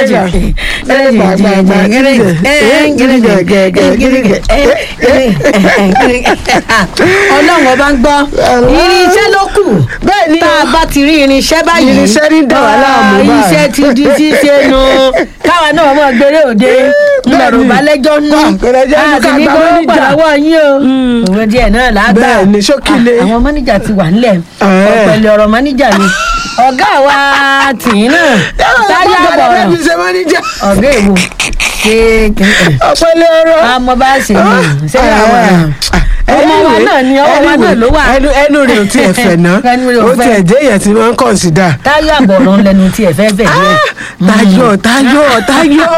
ọlọ́run ọba ń gbọ́ irinṣẹ́ ló kù bẹ́ẹ̀ ni tá a bá ti rí irinṣẹ́ báyìí Irinṣẹ́ ní dá wa láàmú ah, báyìí. iṣẹ́ ti di ṣíṣe nu káwa náà mọ̀ gbére òde ńlọrọ̀ balẹ̀jọ́ nù Wà, gbẹ̀rẹ̀jẹ̀ nù ká àti ní gba gbọ́dọ̀ mọ́níjà. pàlọ́wọ́ yín o òwe díẹ̀ náà lágbà Bẹ́ẹ̀ ni, ṣókílé. Ah, àwọn mọ́níjà ti wà nílẹ̀ Eh. ọ̀pẹ̀lẹ̀ ọ̀rọ̀ mọ́níjà ni ọ̀gá wa tìyín náà táyà bọ̀rọ̀ ọ̀rọ̀ ṣe máníjà ọ̀gá èwo kéèké ọ̀pẹ̀lẹ̀ ọ̀rọ̀. àmọ́ bá ṣe ní sẹ́yìn àwọn ọmọ wa náà ni ọmọ wa náà ló wà ẹnu ẹnu rẹ̀ ò tiẹ̀ fẹ̀ ná Ẹnu rẹ̀ ò ó fẹ̀. tiẹ̀ dé èèyàn tí wọ́n ń kọ̀ǹsídà. táyà bọ̀rọ̀ ń lẹnu tí ẹ fẹ́ fẹ́ díẹ̀. Táyọ̀ Táyọ̀ Táyọ̀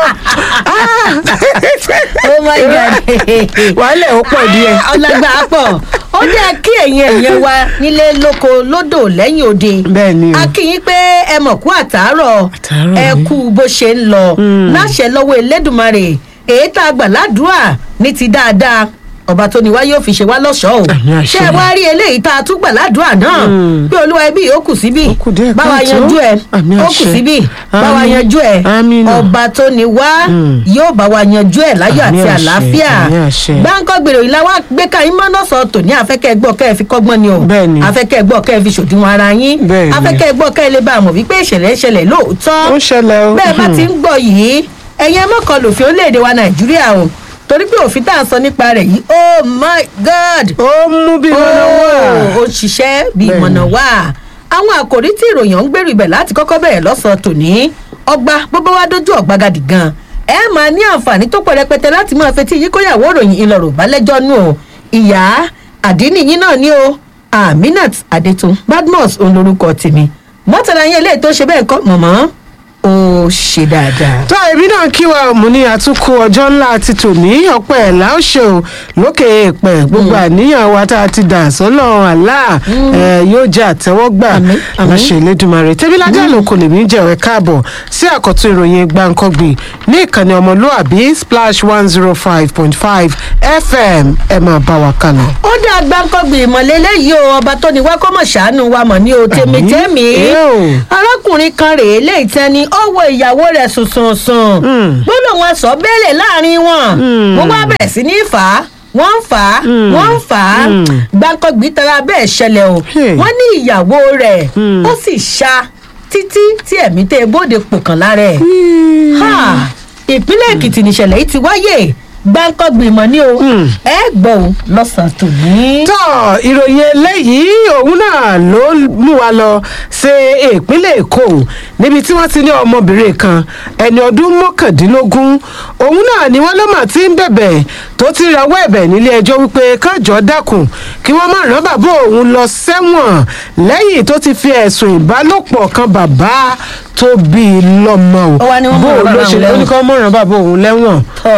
oh my god wàhálà ó pọ̀ díẹ̀. ọlọgbà pọ̀ ó jẹ́ kí ẹ̀yin ẹ̀yẹ wa nílé lóko lódò lẹ́yìn òde Bẹ́ẹ̀ ni o. a kí yín pé ẹ mọ̀ kú àtàárọ̀ Àtàárọ̀ ẹ ni. kú bó ṣe ń lọ láṣẹ lọ́wọ́ elédùnmarè èyí tá a gbà ládùúà ní ti dáadáa ọba tó ní wá yóò fi ṣe wá lọ́ṣọ̀ọ́ o Àmín àṣẹ. ṣé ẹ wá rí eléyìí tá a tún gbà ládùúà náà pé olúwa ẹbí ó kù síbí Ó kù díẹ̀ báwa káàtó. yanjú ẹ Àmín ó kù àṣẹ. síbí báwa Àmín. yanjú ẹ Àmín náà. ọba tó ní wá yóò bá wa yanjú ẹ láyọ̀ Àmín àti àṣẹ, àlàáfíà àmín àṣẹ. gbáǹkọ́ gbèrò ìlà wa gbé ká yín mọ́nà sọ tòní afẹ́kẹ́ gbọ́ kẹ́ ẹ fi kọ́gbọ́n ni o Bẹ́ẹ̀ ni. afẹ́kẹ́ gbọ́ kẹ́ ẹ fi ṣòdiwọ̀n ara yín Bẹ́ẹ̀ ni. afẹ́kẹ́ gbọ́ kẹ́ ẹ lè bá a mọ̀ wípé ìṣẹ̀lẹ̀ ìṣẹ̀lẹ̀ lóòótọ́ ó ń ṣẹlẹ̀ o. bẹ́ẹ̀ bá ti ń gbọ́ yìí ẹ̀yin mọ́kàn lòfin orílẹ̀-èdè wa nàìjíríà o torí pé òfin tá à ń sọ nípa rẹ̀ yìí oh my god ó mú bí wọn náà wà. ó ṣiṣẹ́ bí Bẹ́ẹ̀ ni. ìmọ̀nà wà àwọn àkòrí tí ìròyìn ọ̀hún gbèrú ibẹ̀ láti kọ́kọ́ bẹ̀rẹ̀ lọ́sàn-án tòní ọgbà gbogbo wa dójú ọ̀gbagadì gan ẹ máa ní àǹfààní tó pọ̀ rẹpẹtẹ láti máa fetí yín kóyàwó ìròyìn ìlọ̀rọ̀ balẹ̀jọ́ nù o ìyá àdínìyín náà ni o aminat adetun badmus òun lorúkọ tèmi mọ́tàlá yẹn eléyìí tó ṣe bẹ́ẹ̀ kọ́ mọ̀mọ́ ó ṣe dáadáa. tó èmi náà kí wa mú ní àtúnkù ọjọ́ ńlá ti tòní ọ̀pẹ ẹ̀ láòṣe o lókè èèpẹ̀ gbogbo àníyàn wa tá a ti dà sọ́nà àlá ẹ̀ yóò jẹ́ àtẹ́wọ́gbà Àmín, àmín. àṣẹ ìlédùmarè tẹ́bílájà ló kò lè mí jẹ̀wẹ́ káàbọ̀ sí àkọ́tún ìròyìn gbàǹkọ́gbì ní ìkànnì ọmọlúàbí splash one zero five point five fm ẹ máa bá wa kálọ. ó dá gbáǹkọ́gbì ìmọ̀lélẹ́ yìí o ọba tó ní wá kó mọ̀ ṣàánú wa mọ̀ ní o tèmítẹ́mì Ẹ o. arákùnrin kan rèé léyìí tẹ́ni ó wo ìyàwó rẹ̀ sùnsùnsùn gbọ́dọ̀ wọn sọ bẹ́ẹ̀lẹ̀ láàrin wọn wọ́n wá bẹ̀rẹ̀ sí ní fà á wọ́n ń fà á wọ́n ń fà á gbáǹkọ́gbì tara bẹ́ẹ̀ ṣẹlẹ̀ o Hey. wọ́n ní ìyàwó rẹ̀ ó sì ṣá títí tí ẹ̀mí tẹ́ bóde pòkàn lára ẹ̀ ha ìpínlẹ̀ èkìtì nìṣẹ̀lẹ̀ yìí ti wáyé gbáǹkọ́gbì mọ̀ ní o ẹ gbọ́ o lọ́sàn-án tòní. tọ́ ìròyìn eléyìí òun náà ló mú wa lọ sí ìpínlẹ̀ èkó níbi tí wọ́n ti ní ọmọbìnrin kan ẹni ọdún mọ́kàndínlógún òun náà ni wọ́n ló mà ti ń bẹ̀bẹ̀ tó ti rawọ́ ẹ̀bẹ̀ nílé ẹjọ́ wípé kájọ́ dákun kí wọ́n má rán bàbá òun lọ sẹ́wọ̀n lẹ́yìn tó ti fi ẹ̀sùn ìbálòpọ̀ kan bàbá tó bí i lọ́mọ o Ó wá ní wọ́n bó má o rán ló bàbá ṣe òun ló ní lẹ́wọ̀n. kí wọ́n má rán bàbá òun lẹ́wọ̀n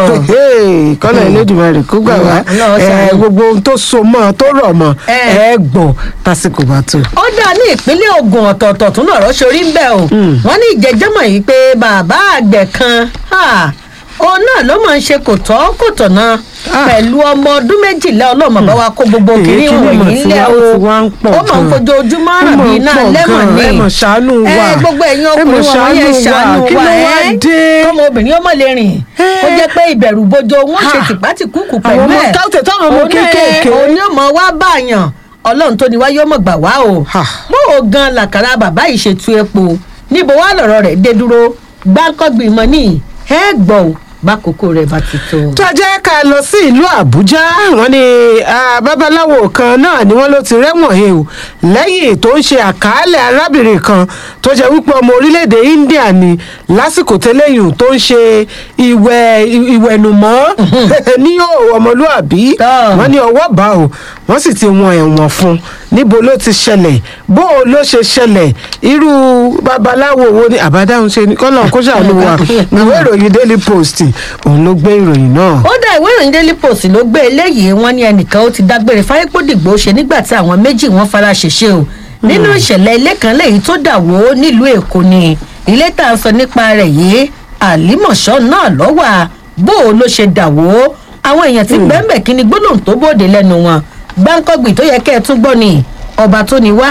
Tọ́. kọ́lá Elédùmarè kó gbà wá Ọlọ́run ẹ, ṣàánú. gbogbo ohun tó so mọ́ tó rọ̀ mọ́ Ẹ. ẹ gbọ́ tásìkò bá tó. ó dá ní ìpínlẹ̀ ogun ọ̀tọ̀ọ̀tọ̀ tún lọ̀rọ̀ sórí ń bẹ̀ o wọ́n ní ìjẹ́jọ́mọ̀ yìí pé bàbá àgbẹ̀ kan ha, òun náà ló máa ń ṣe kò tọ́ kò tọ̀nà Ah. pẹ̀lú ọmọ ọdún méjìlá ọlọ́mọ bá wa kó gbogbo Èyí kiri kí ni mà wọ̀nyí tí ńlẹ̀ wá- o ó ti wá ń pọ̀ ó máa ń gan. fojoojúmọ́ Ó ràn máa bí ń iná pọ̀ lẹ́mọ̀ gan. ni Ẹ mọ̀ ṣàánú wa. ẹ gbogbo ẹ̀yin Ẹ mọ̀ ọkùnrin wọn yẹn ṣàánú wa. ṣàánú Kí wa ló wá ẹ́ dé? kọ́mọ obìnrin ọmọ lè rìn ó jẹ́ pé ìbẹ̀rù bojo wọn ṣe Ha. tìpátìkúkù Àwọn pẹ̀lú ọmọ ẹ̀ káwùtẹ̀ táwọn ọmọ Òun náà- kéékèèké. òun ni ó mọ wá báyàn ọlọ́run tó ní wá yóò mọ̀ gbà wá o Ha. bó o gan làkàrà bàbá yìí ṣe tu epo níbo wá lọ̀rọ̀ rẹ̀ dé dúró gbáǹkọ́gbìn mọ́ ní ẹ gbọ́ o bákòókò rẹ̀ bá ti tó. tó jẹ́ ká lọ sí ìlú àbújá wọ́n ní ah, babaláwo kan náà ni wọ́n ló ti rẹ́wọ̀n he o lẹ́yìn tó ń ṣe àkàálẹ̀ arábìnrin kan tó jẹ́ wípé ọmọ orílẹ̀-èdè india ni lásìkò tẹ́lẹ̀yìn tó ń ṣe ìwẹ̀ ìwẹ̀nùmọ́ ní òwò ọmọlúàbí Tọ́. wọ́n ní ọwọ́ bá o wọ́n sì ti wọn ẹ̀wọ̀n fún un níbo ló ti ṣẹlẹ̀ bó o ló ṣe ṣẹlẹ̀ irú babaláwo wo ni àbádáhùn ṣe ni kọ́lọ̀ kó ṣàánú wa ìwé ìròyìn daily post òun ló gbé ìròyìn náà. ó dá ìwé ìròyìn daily post ló gbé eléyìí wọn ní ẹnìkan ó ti dágbére fáyépódìgbò ṣe nígbà tí àwọn méjì wọn fara ṣèṣe o nínú ìṣẹ̀lẹ̀ ilé kan lẹ́yìn tó dà wó nílùú èkó ni ilé tá à ń sọ nípa rẹ̀ yìí àlímọ̀ṣọ́ náà lọ́wà bó o ló ṣe dà wó àwọn èèyàn tí bẹ́ẹ̀nbẹ̀ kí ni gbólóhùn tó bòde lẹ́nu wọn gbáǹkọ́gbì tó yẹ kẹ́ ẹ tún gbọ́ ni ọba tó ní wá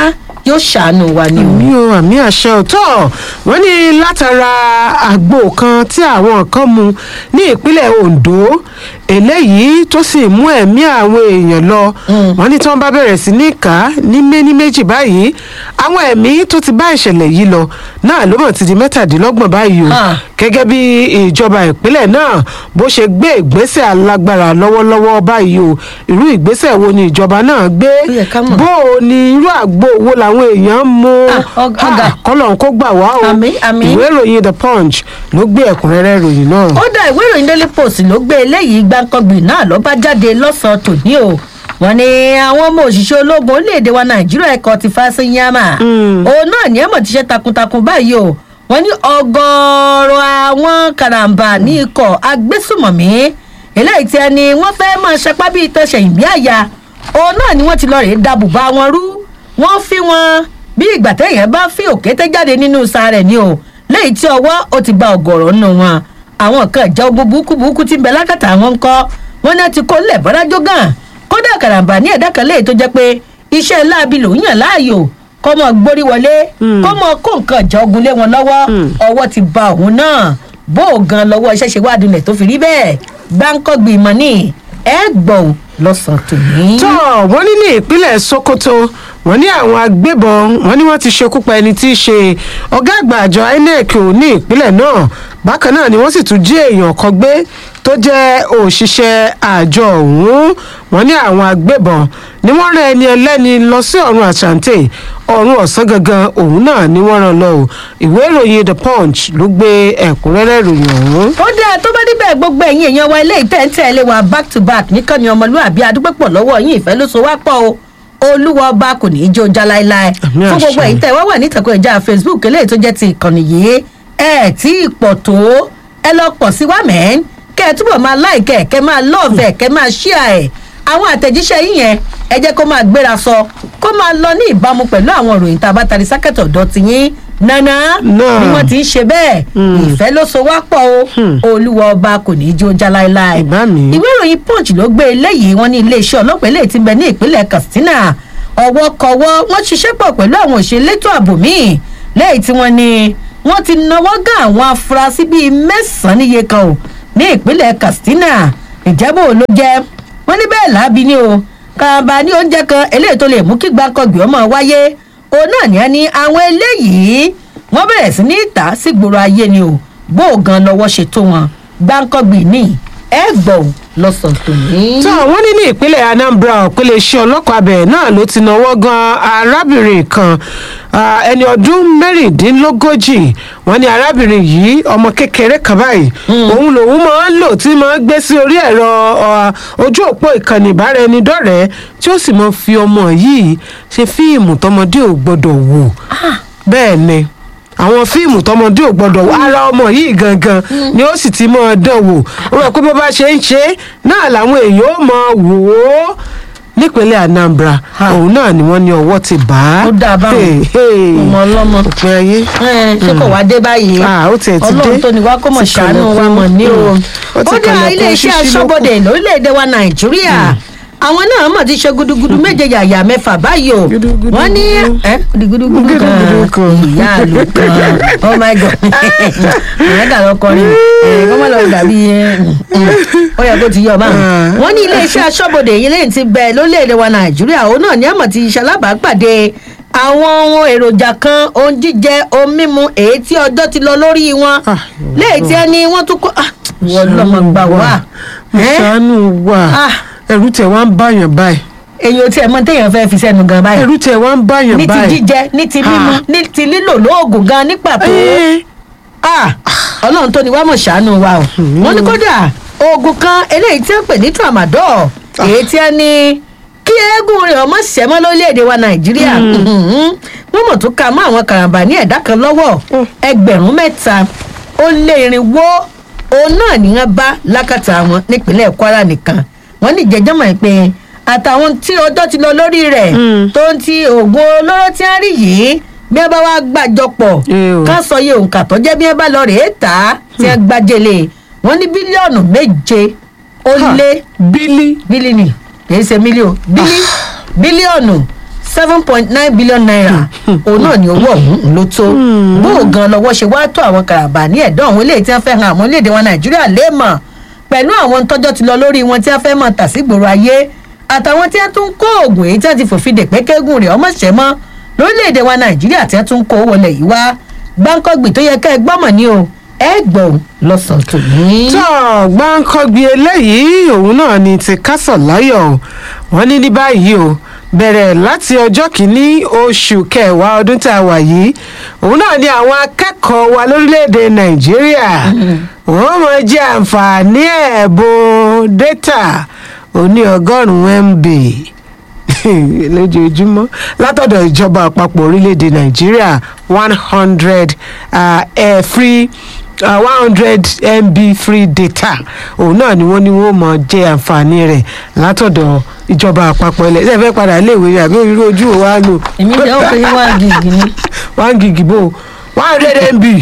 yóò ṣàánú wa ni o. àmì o àmì àṣẹ òótọ́ wọ́n ní látara àgbo kan tí àwọn kan mu ní ìpínlẹ̀ Ondo eléyìí tó sì mú ẹ̀mí àwọn èèyàn lọ wọ́n ní tí wọ́n bá bẹ̀rẹ̀ sí ní kà á ní méní méjì báyìí àwọn ẹ̀mí tó ti bá ìṣẹ̀lẹ̀ yìí lọ náà ló mọ̀ ti di mẹ́tàdínlọ́gbọ̀n báyìí o Ah. gẹ́gẹ́ bí ìjọba ìpínlẹ̀ náà bó ṣe gbé ìgbésẹ̀ alágbára lọ́wọ́lọ́wọ́ báyìí o irú ìgbésẹ̀ wo ni ìjọba náà gbé Ó yẹ ká mọ̀. bó o ní irú àgbo wo làwọn èèyàn ń mu Ah, ọg- ọ̀gá. kọ́lọ̀ kó gbà wá o Àmín, àmín. ìwé ìròyìn the punch ló gbé ẹ̀kúnrẹ́rẹ́ ìròyìn náà. kódà ìwé ìròyìn daily post ló gbé eléyìí gbàǹkangbì náà ló bá jáde lọ́sàn-án tòní o wọ́n ní àwọn ọmọ òṣìṣẹ́ ológun orílẹ̀-èdè wa nàìjíríà ẹ̀kọ́ ti fásinyámà òun náà ní ẹ̀mọ̀ ti ṣe takuntakun báyìí o wọ́n ní ọgọ́rọ̀ àwọn karambà ní ikọ̀ agbésùmọ̀mí eléyìí tí ẹni wọ́n fẹ́ máa ṣapá bíi tẹ̀sẹ̀yìn bí àyà òun náà ni wọ́n ti lọ rèé da bùbá wọn rú wọ́n fi wọn bí ìgbà téèyàn bá fi òkété jáde nínú sàárẹ̀ ni o lẹ́yìn tí ọwọ́ ó ti ba ọ̀gọ̀rọ̀ nù wọn àwọn kan ìjà ogun burúkú burúkú ti ń bẹ lákàtà àwọn ń kọ́ wọn náà ti kó lẹ̀ bọ́dájọ́ gàn kódà kàràǹbà ní ẹ̀dá kan léyìí tó jẹ́ pé iṣẹ́ láabi lòún yàn láàyò kọ́ mọ́ gbórí wọlé kọ́ mọ́ kó nǹkan ìjà ogun lé wọn lọ́wọ́ ọwọ́ ti ba òun náà bó o gan lọ́wọ́ iṣẹ́ ṣe wá dunlẹ̀ tó fi rí bẹ́ẹ̀ gbáǹkọ́gbì mọ́ ní ẹ gbọ̀n lọ́sàn-án tòní. tó wọ́n ní ní ìpínlẹ̀ Sokoto wọ́n ní àwọn agbébọn wọ́n ní wọ́n ti ṣekú pa ẹni tí í ṣe ọ̀gá àgbà àjọ INEC ò ní ìpínlẹ̀ náà bákan náà ni wọ́n sì tún jí èèyàn kan gbé tó jẹ́ òṣìṣẹ́ àjọ ọ̀hún wọ́n ní àwọn agbébọn ni wọ́n rán ẹni ẹlẹ́ni lọ sí ọ̀run àṣàǹtẹ̀ ọ̀run ọ̀sán gangan òun náà ni wọ́n rán lọ o ìwé ìròyìn The Punch ló gbé ẹ̀kúnrẹ́rẹ́ ìròyìn ọ̀hún. ó dáa tó bá níbẹ̀ gbogbo ẹ̀yin èèyàn wa ilé ìtẹ́ǹtẹ́lẹ̀ wa back to back nìkan ni ọmọlúwàbí adúpẹ́pọ̀ lọ́wọ́ yín ìfẹ́ ló so wá pọ̀ o olúwa ọba kò ní í jó já láéláé Àmín fún gbogbo àṣẹ. ẹ̀yin tẹ́ wá wà nítàkùn ẹ̀já facebook eléyìí tó jẹ́ ti ìkànnì yìí ẹ̀ tí ì pọ̀ tó ẹ lọ pọ̀ sí wa mẹ́ẹ́n kẹ́ ẹ túbọ̀ máa láìkẹ́ kẹ́ máa lọ́ọ̀fẹ́ kẹ́ máa ṣíà ẹ̀ àwọn àtẹ̀jíṣẹ́ yín yẹn ẹ jẹ́ kó máa gbéra sọ kó máa lọ ní ìbámu pẹ̀lú àwọn ìròyìn tá a bá tari sákẹ́tọ̀ ọ̀dọ́ ti yín nana Náà. bí wọ́n ti ń ṣe bẹ́ẹ̀ ìfẹ́ ló so wá pọ̀ o olúwa ọba kò ní í jó já láéláé Ìbá mi. ìwé ìròyìn punch ló gbé eléyìí wọn ní iléeṣẹ́ ọlọ́pàá eléyìí ti bẹ ní ìpínlẹ̀ katsina ọwọ́ kọwọ́ wọ́n ṣiṣẹ́ pọ̀ pẹ̀lú àwọn òṣèlétò ààbò míì lẹ́yìn tí wọ́n ní wọ́n ti nawọ́ gán àwọn afurasí bíi mẹ́sàn-án níye kan o ní ìpínlẹ̀ katsina ìjẹ́bù ló jẹ́ wọ́n ní bẹ́ẹ̀ láabi ni o kàǹbà ní oúnjẹ kan eléyìí tó lè mú kí gbàǹkangbì ọmọ wáyé òun náà ní ẹni àwọn eléyìí wọ́n bẹ̀rẹ̀ sí ní ìta sí gbòòrò ayé ni o bó o gan lọ́wọ́ ṣe tó wọn gbàǹkangbì ní ẹ gbọ́ ò lọ́sàn-án tòní. tó wọ́n ní ní ìpínlẹ̀ Anambra òpínlẹ̀ iṣẹ́ ọlọ́pàá abẹ náà ló ti náwó gan arábìnrin kan ah, ẹni ọdún mẹ́rìndínlógójì wọ́n ní arábìnrin yìí ọmọ kékeré kan báyìí òun lòun máa ń lò tí máa ń gbé sí orí ẹ̀rọ ah, ojú òpó ìkànnì ìbáraẹnidọ́rẹ̀ẹ́ tí ó sì máa fi ọmọ yìí ṣe fíìmù tọmọdé ò gbọdọ̀ wò bẹ́ẹ̀ ni àwọn fíìmù tọmọdé ò gbọdọ̀ wò ara ọmọ yìí gangan ni ó sì ti máa dán wò ó rẹ pé bó bá ṣe ń ṣe é náà làwọn èèyàn ó máa wò ó nípínlẹ̀ Anambra òun náà ni wọ́n ní ọwọ́ ti bá a. Ó dáa báwọn. Hey, hey. ọmọ ọlọ́mọ òpin ayé. ẹ ṣé kò wá dé báyìí Ah, ó tiẹ̀ ti dé. ọlọ́run tó ní wá kó mọ̀ Ti ṣàánú wa kànlẹ̀kùn. mọ̀ ní o. Ó ti ó dá kànlẹ̀kùn iléeṣẹ́ ṣíṣí lókù. aṣọ́bodè lórílẹ̀‐èdè wa nàìjíríà àwọn náà mọ̀ ti ṣe gudugudu méje yàyà mẹ́fà báyìí o Gudugudu. wọ́n ní ẹ́ gudugudu Gudugudu kan kan. ìyá àlù kan oh my god àwọn ẹ̀ka lọ kọrin ẹ̀ kọ́ mọ́ lọ dàbí ẹ̀, ó yẹ kó ti yọ báwọn. wọ́n ní iléeṣẹ́ aṣọ́bodè yìí lẹ́yìn ti bẹ̀ lórílẹ̀‐èdè wa nàìjíríà òun náà ní àmọ̀ ti ṣalábàápàdé àwọn ohun èròjà kan ohun jíjẹ ohun mímu èyí tí ọjọ́ ti lọ lórí wọn Ah, lẹ́yìn tí ẹni wọ́n tún kọ́ ah, wọ́n lọ́mọ gbà wá ẹ́ ṣàánú wa Ah. ẹ̀rù tẹ̀ wá ń báyàn báyìí èyí ò tiẹ̀ mọ téèyàn fẹ́ fi sẹ́nu gan báyìí ẹ̀rù tẹ̀ wá ń báyàn ní ti báyìí. jíjẹ ní ti mímu Ah. ní ti lílò lóògùn gan ní pàtó Ẹ́, Ah, ọlọ́run tó ní wá mọ̀ ṣàánú wa o wọ́n ní kódà oògùn kan eléyìí tí wọ́n pè ní tramadol èyí tí wọ́n ní kí eégún rẹ̀ ọmọ ṣẹ́mọ́ lórílẹ̀‐èdè wa nàìjíríà wọ́n mọ̀ tó ka mọ́ àwọn karambà ní ẹ̀dá kan lọ́wọ́ ẹgbẹ̀rún mẹ́ta ó lé irinwó òun náà ní wọ́n bá lákàtà wọn nípínlẹ̀ kwara nìkan wọ́n ní jẹjọ́ mọ̀ pé àtàwọn tí ọjọ́ ti lọ lórí rẹ̀ tó ń ti oògùn olóró tí wọ́n rí yìí bí wọ́n bá wá gbàjọpọ̀ Eh o. ká sọ iye òǹkà tó jẹ́ bí wọ́n bá lọ rèé tà á tí wọ́n gbàjẹlẹ̀ wọ́n ní bílíọ̀nù méje ó Ha. lé bílí bílíọ̀nù kìí ṣe mílíọ̀nù bílí bílíọ̀nù seven point nine billion naira òun náà ni owó ọ̀hún ló tó bó o gan lọ́wọ́ ṣe wá tó àwọn karabà ní ẹ̀dọ́ àwọn eléyìí tí wọ́n fẹ́ han àwọn orílẹ̀-èdè wọn nàìjíríà léèmọ̀ pẹ̀lú àwọn tọ́jọ́ ti lọ lórí wọn tí wọ́n fẹ́ mọ̀ tà sí gbòòrò ayé àtàwọn tí wọ́n tún kó oògùn èyí tí wọ́n ti fòfin dè pé kẹ́gùn rẹ̀ ọmọ ṣẹ́ mọ́ lórílẹ̀‐èdè wa nàìjíríà tí wọ́n tún kó wọlé yìí wá gbáǹkọ́gbì tó yẹ ká ẹ gbọ́mọ̀ ní o ẹ gbọ́ lọ́sàn-án tòní. tó gbáǹkọ́gbì eléyìí òun náà ni ti kásọ̀ láyọ̀ o wọ́n ní ní báyìí o bẹ̀rẹ̀ láti ọjọ́ kìíní oṣù kẹwàá ọdún tá a wà yìí òun náà ni àwọn akẹ́kọ̀ọ́ wa lórílẹ̀‐èdè nàìjíríà wọ́n mọ̀ jẹ́ àǹfààní ẹ̀bùn dátà oní ọgọ́rùn-ún mb lójoojúmọ́ látọ̀dọ̀ ìjọba àpapọ̀ orílẹ̀‐èdè nàìjíríà one hundred free one hundred mb free data òun náà ni wọ́n ní wọ́n mọ̀ jẹ́ àǹfààní rẹ̀ látọ̀dọ̀ ìjọba àpapọ̀ ilẹ̀ ṣe fẹ́ padà iléèwé rẹ̀ àbí orí ojú ò wá lò. èmi jẹ́ òkè ní one gig ni. one gig bò one hundred mb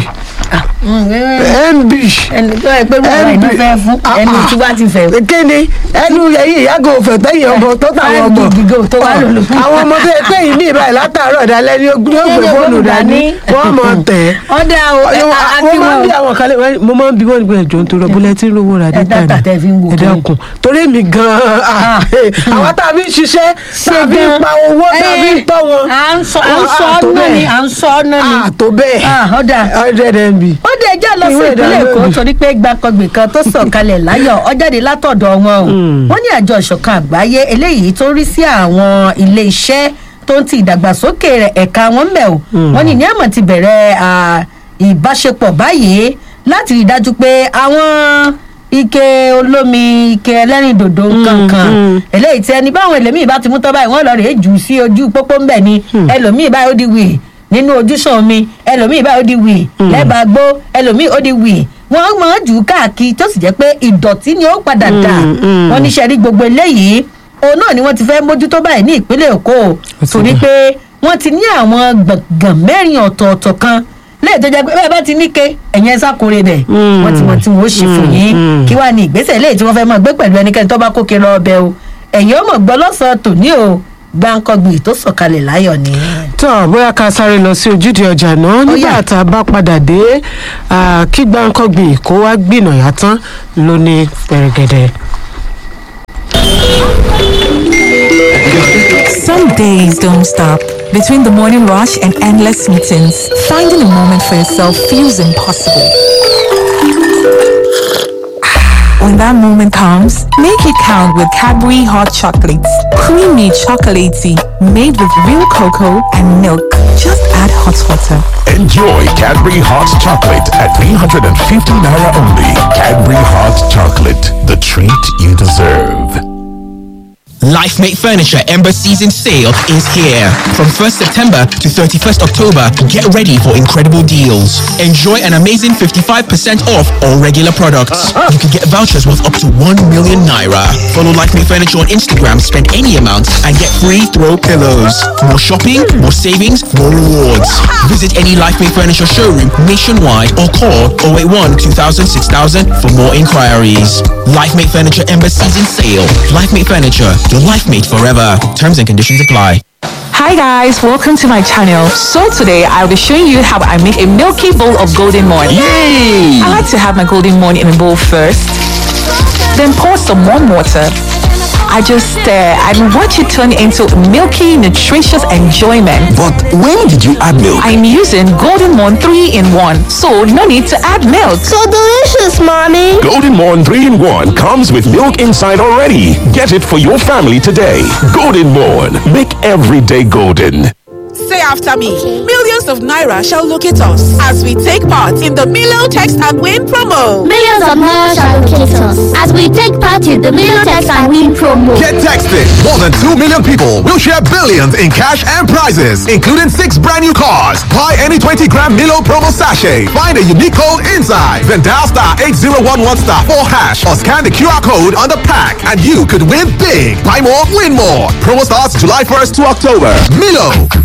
mb ẹni tó ẹ pé wọ́n iná fẹ́ fún ẹni tí wọ́n ti fẹ́. kéde ẹnu ẹyin ìyàgò òfẹ tẹyìn ọmọ tó táwọn ọmọ Five gig tó wà lólu. àwọn ọmọ tó yẹ pé yìí ní ìbáyìí látàárọ̀ dalẹ́ ní ogún yóò gbé fóònù dání wọ́n mọ̀ tẹ̀. ọ̀dà o ẹ mo máa ń bí akíwọ̀n àwọn kan lè mo máa ń bí wọn gbé ẹjọ nítorí búlẹtì lówó ra dé dátà tẹ́ fi ń wò ẹ kiri. dákun torí mi gan-an ah, àwọn tá a fi ń ṣiṣẹ́ tá a fi ń pa owó tá a fi ń tọ́ wọn. à ń sọ à ń Ah, sọ ah, tó ọ́nà ni bẹ́ẹ̀. à ń sọ ọ́nà ni. Ah, tó bẹ́ẹ̀ Ah, ọ̀dà hundred mb. ó dé ẹjọ́ lọ sí Ìwé ìpínlẹ̀ èkó ìdánilójú. torí pé gbàkọgbè kan tó sọ̀kalẹ̀ láyọ̀ ọjáde látọ̀dọ̀ wọn o wọ́n ní àjọ ìṣọ̀kan àgbáyé eléyìí tó rí sí àwọn ilé iṣẹ́ tó ń ti ìdàgbàsókè rẹ̀ ẹ̀ka wọn bẹ̀ o wọ́n ní ní àmọ̀ ti bẹ̀rẹ̀ à, ìbáṣepọ̀ báyìí láti rí i dájú pé àwọn ike olómi ike ẹlẹ́rìndòdò kankan eléyìí tí ẹni báwọn ẹlòmíì bá ti mú tọ́ báyìí wọ́n lọ rèé jù sí ojú pópó ńbẹ̀ ni ẹlòmíì báyìí ó di wì nínú ojúsàn omi ẹlòmíì báyìí ó di wì lẹ́bàá gbó ẹlòmíì ó di wì wọ́n máa jù ú káàkiri tó sì jẹ́ pé ìdọ̀tí ni ó padà dà wọ́n ní sẹ́rí gbogbo eléyìí òun náà ni wọ́n ti fẹ́ mójútó báyìí ní ìpínlẹ̀ èkó ti torí dà. pé wọ́n ti ní àwọn gbọ̀ngàn mẹ́rin ọ̀tọ̀ọ̀tọ̀ kan lẹ́yìn tó jẹ́ pé bẹ́ẹ̀ bá ti níke ẹ̀yìn ẹ̀sà kórè bẹ̀ wọ́n ti mọ̀ tí wọ́n ó ṣe fún yín kí wàá ní ìgbésẹ̀ lẹ́yìn tí wọ́n fẹ́ mọ̀ gbé pẹ̀lú ẹnikẹ́ni tó bá kókè lọ ọbẹ̀ o ẹ̀yìn ó mọ̀ gbọ́ lọ́sàn-án tòní o gbáǹkọ́gbì tó sọ̀kalẹ̀ láyọ̀ ni. tó bóyá ká sáré lọ sí ojúde ọjà náà nígbà yá. tá a bá padà dé ah, kí gbáǹkọ́gbìn kó wá gbìnàyà tán ló ní pẹ̀rẹ̀gẹ̀dẹ̀. Some days don't stop. Between the morning rush and endless meetings, finding a moment for yourself feels impossible. When that moment comes, make it count with Cadbury Hot Chocolates. Creamy chocolatey, made with real cocoa and milk. Just add hot water. Enjoy Cadbury Hot Chocolate at 350 Naira only. Cadbury Hot Chocolate, the treat you deserve. LifeMate Furniture Ember Season Sale is here. From 1st September to 31st October, get ready for incredible deals. Enjoy an amazing 55% off all regular products. You can get vouchers worth up to 1 million naira. Follow LifeMate Furniture on Instagram, spend any amount, and get free throw pillows. More shopping, more savings, more rewards. Visit any LifeMate Furniture showroom nationwide or call 081 2000 6000 for more inquiries. LifeMate Furniture Ember Season Sale. LifeMate Furniture, your life mate forever. Terms and conditions apply. Hi guys, welcome to my channel. So today I'll be showing you how I make a milky bowl of golden morn. Yay! I like to have my golden morn in a bowl first, then pour some warm water. I just stir and watch it turn into milky, nutritious enjoyment. But when did you add milk? I'm using Golden Morn 3 in 1, so no need to add milk. So delicious, mommy. Golden Morn 3 in 1 comes with milk inside already. Get it for your family today. Golden Morn. Make every day golden. Say after me. Millions of Naira shall locate us as we take part in the Milo Text and Win promo. Millions of miles shall locate us as we take part in the Milotex and Win promo. Get texted. More than 2 million people will share billions in cash and prizes, including six brand new cars. Buy any 20 gram Milo promo sachet. Find a unique code inside. Then dial star 8011 star 4 hash or scan the QR code on the pack and you could win big. Buy more, win more. Promo starts July 1st to October. Milo.